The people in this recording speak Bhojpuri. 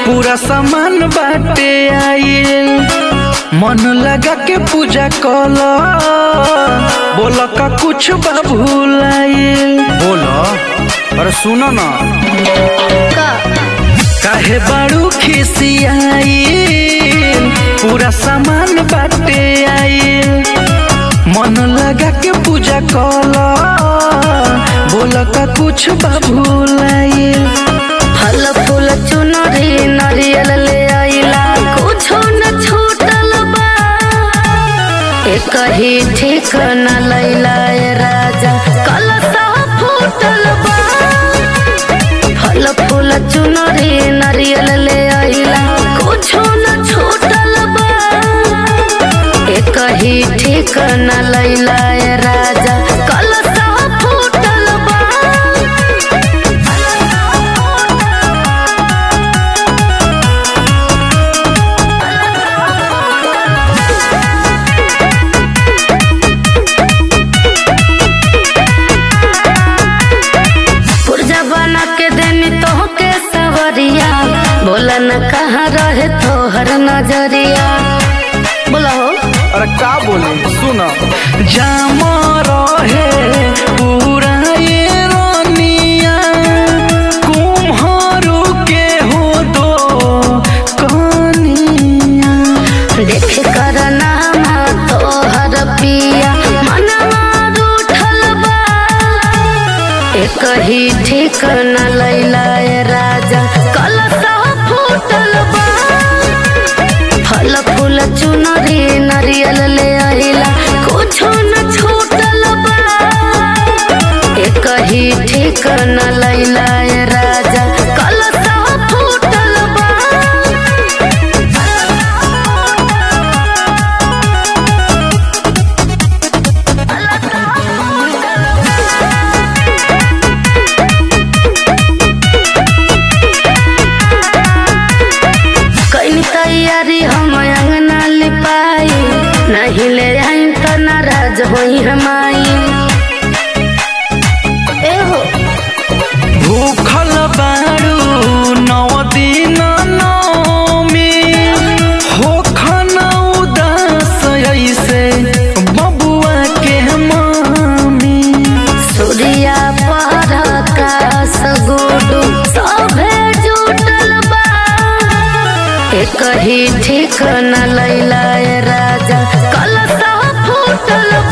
पूरा सामान बाटे आइल मन लगा के पूजा कल बोल का कुछ बा भूलाइल बोल अरे सुनो ना काहे बाड़ू खिसियाइल पूरा सामान बाटे आइल मन लगा के पूजा कल बोल का कुछ बा भूलाइल फल फूल चुनरी नरियल ले आइला कुछो न छूटल बा एक ही ठीक न लैला ए राजा कलसा फूटल बा फल फूल चुनरी नरियल ले आइला कुछो न छूटल बा एक ही ठीक न लैला ए राजा कलसा फूटल बा पुर्जा बना के देनी तो के सवरिया बोला न कहाँ रहे तोहर नजरिया बोला हो अरे का बोले सुन जाम रहे पूरा ये रोनिया कुम्हारू के हो दो कनिया देख कर नामा तोहर पिया मनवा रूठल बा एक ही ठीक न लैला ए राजा कलसा फूटल बा फल फूल चुनरी नरियल ले आइला कुछो न छूटल बा एक ही ठीक न लैला ए राजा कलसा फूटल बा कई तैयारी हम अंगना लिपाई नहीं ले आई तो नाराज होई हमाई ए हो भूखल बारू नौ दिन नौमी होखन उदास ऐसे बबुआ के मामी सूर्या पर का सगुडू सभे जुटल बा एक ही ठीक न लैला ए राजा कलसा फूटल